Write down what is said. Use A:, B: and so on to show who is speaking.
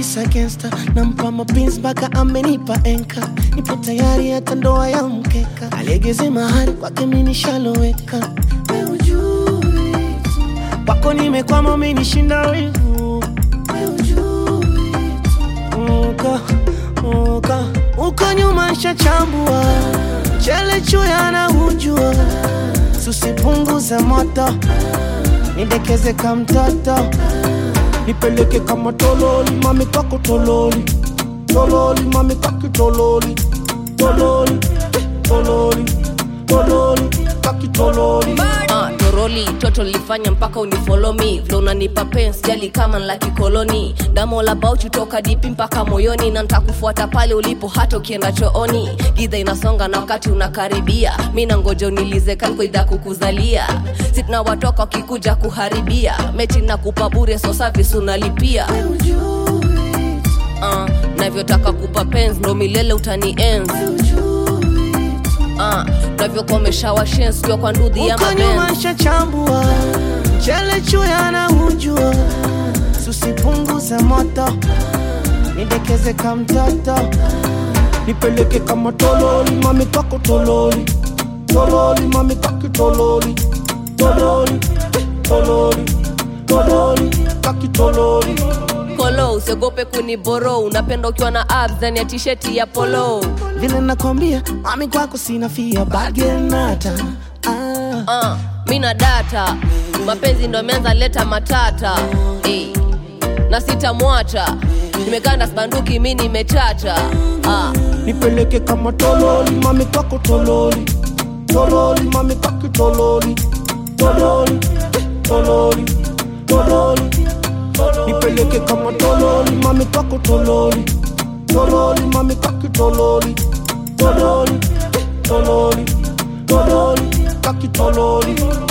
A: Odds against her, nampa mapins mpaka amenipa enka, nipo tayari hata ndoa ya mkeka, alegeze mahari kwake mimi nishaloweka, we ujui tu. kwako nimekwama umenishinda wivu, we ujui tu. uko uko uko nyuma shachambua chele chuya na hujua susipunguze moto nidekeze ka mtoto nipeleke kama tololi mami kwako tololi tololi mami kaki tololi tololi eh, tololi tololi kaki tololi
B: Ah, toroli toto lifanya mpaka unifolo me vile unanipa pens jali kama nla kikoloni damo la bauchu toka dipi mpaka moyoni na ntakufuata pale ulipo hata ukienda chooni gidha inasonga na wakati unakaribia mi na ngoja unilize kalkoidha kukuzalia sitna watoka wakikuja kuharibia mechi na kupa bure so service unalipia uh, navyotaka kupa pens ndo milele utani enzi uh, navyokomesha washens kiwa kwa ndudhi ya
A: uko
B: mabenzi
A: nyuma shachambua chele chuya na hujua susipunguze moto nidekeze ka mtoto nipeleke kama tololi mami kwako tololi tololi mami kaki tololi tololi eh, tololi tololi kaki tololi
B: kolo usiogope kuniboro unapenda ukiwa na abs ndani ya tisheti ya polo
A: vile nakwambia mami kwako sina fia bagenata ah.
B: uh, mi na data mapenzi ndo ameanza leta matata hey. na sitamwacha nimekanda sbanduki mi nimechacha uh.
A: nipeleke kama tololi mami kwako tololi tololi mami kaki tololi tololi eh, tololi tololi nipeleke kama tololi mami kwako tololi tololi mami kaki tololi tololi eh, tololi tololi kaki tololi